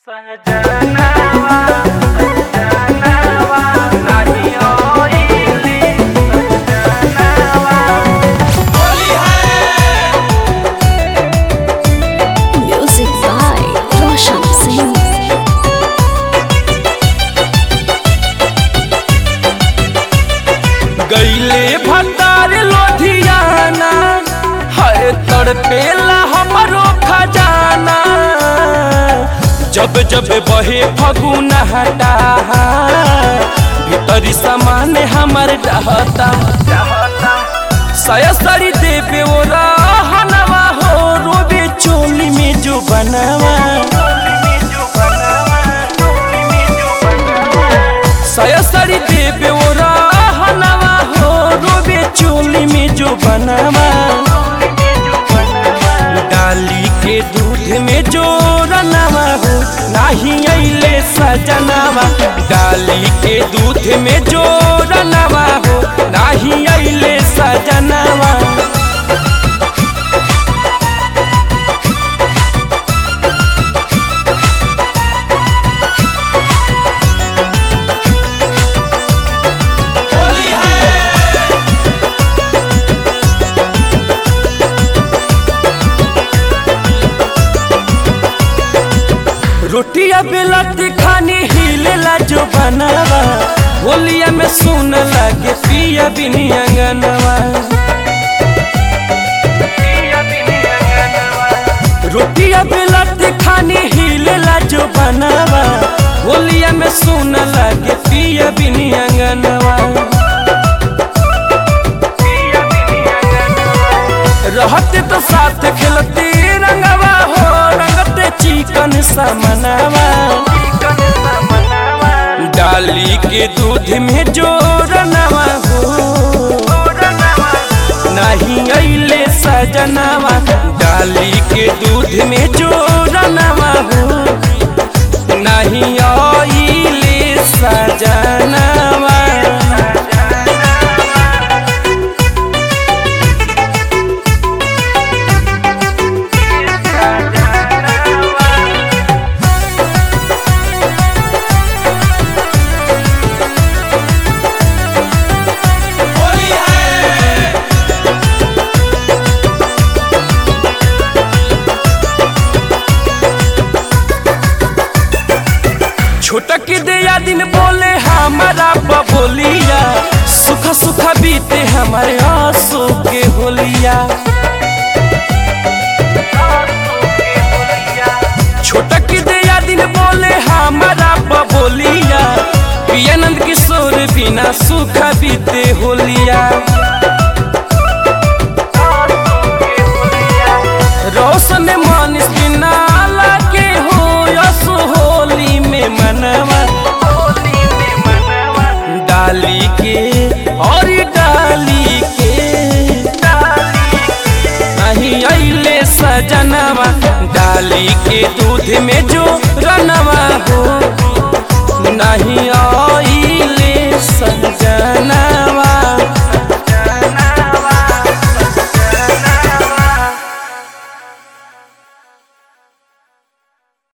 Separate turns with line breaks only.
सजनवा सजनवा नाही होइली सजनवा
Music by Roshan Singh.
गईले भंडार लोधियाना है तड़पेला हमरो खजाना जब जब बहे फगुन हटा भीतरी सामान हमर डहता सयसरी देवे ओ रहनवा हो रोबे चोली में जो बनवा सयसरी देवे ओ रहनवा हो रोबे चोली में जो बनवा डाली के दूध में जो रनवा हो नाही अइले सजनवा डाली के दूध में जो रनवा हो नाही अइले सजनवा रोटिया बेलत खानी हिलेला जो बनवा होलिया में सुन लगे पिया बिनी अंगनवा रोटिया बेलत खानी हिलेला जो बनवा होलिया में सुन लगे पिया बिनी अंगनवा रहते तो साथ खेलते रंगवा हो रंगते चिकन समनवा डाली के दूध में जो रनवा हो नहीं अइले सजनवा डाली के दूध में जो रनवा हो नहीं अइले सजनवा छोटक दया दिन बोले हमारा बबोलिया सुख सुख बीते हमारे आंसू के होलिया छोटक दया दिन बोले हमारा बबोलिया पियानंद किशोर बिना सुख बीते होलिया रोशन मानिस बिना लागे हो यसो होली में मनवा डाली के और डाली के नहीं अइले सजनवा डाली के दूध में जो रनवा हो नहीं